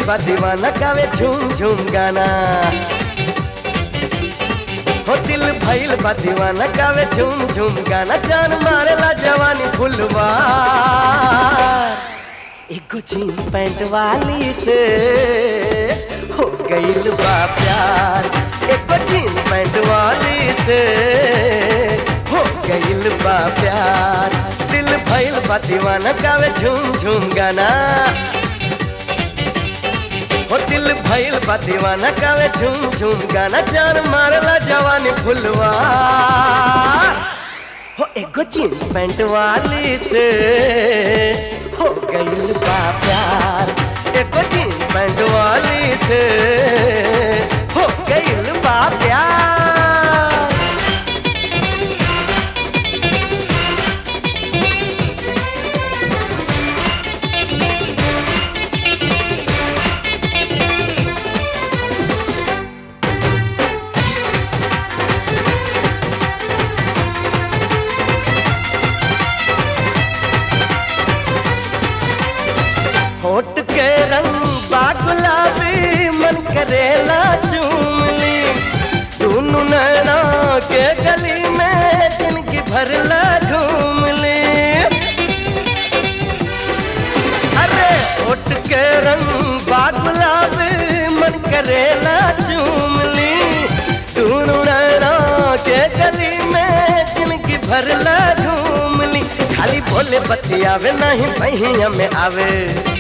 बा दीवाना गावे झूम झूम गाना हो दिल भइल बा दीवाना गावे झूम झूम गाना जान मारेला जवानी फुलवा एगो जीन्स पैंट वाली से हो गइल बा प्यार एगो जीन्स पैंट वाली से हो गइल बा प्यार दिल भइल बा दीवाना गावे झूम झूम गाना हो दिल भइल बा दीवाना गावे झूम झूम गाना जान मारला जवानी फुलवा हो एगो जीन्स पैंट वाली से हो गइल बा प्यार एगो जीन्स पैंट वाली से हो गइल बा प्यार होठ के रंग बा गुलाबी मन करेला चूम ली दोनों नैना के गली में जिनकी भरला घूम ली अरे होठ के रंग बा गुलाबी मन करेला चूम ली दोनों नैना के गली में जिनकी भरला घूम ली खाली बोले बतियावे नहीं पहिया में आवे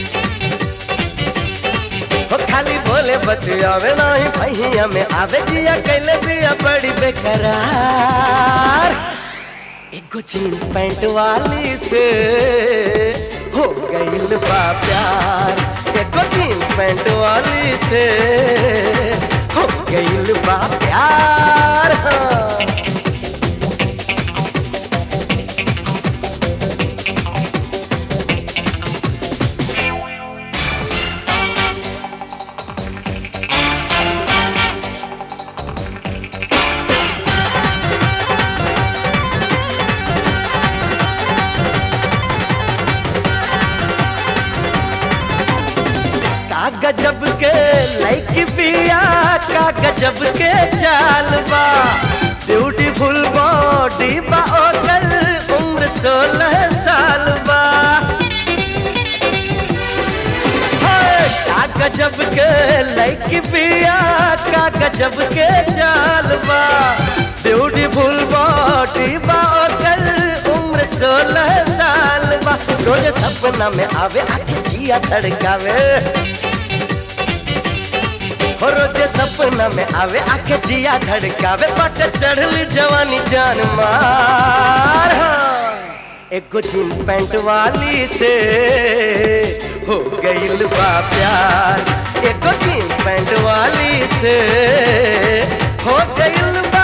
हो खाली बोले बतियावे नहीं पहिया में आवे जिया कैले दिया बड़ी बेकरार एगो जीन्स पैंट वाली से हो गइल बा प्यार एगो जीन्स पैंट वाली से हो गइल बा प्यार हाँ। का गजब के लाइक बिया का गजब के चाल बा ब्यूटीफुल बॉडी बा ओकर उम्र सोलह साल बा हाय, का गजब के लाइक बिया का गजब के चाल बा ब्यूटीफुल बॉडी बा ओकर उम्र सोलह साल बा रोज सपना में आवे आके जिया धड़कावे हो रोज सपना में आवे आके जिया धड़कावे बट चढ़ली जवानी जान मार हाँ। एगो जीन्स पैंट वाली से हो गइल बा प्यार एगो जीन्स पैंट वाली से हो गइल बा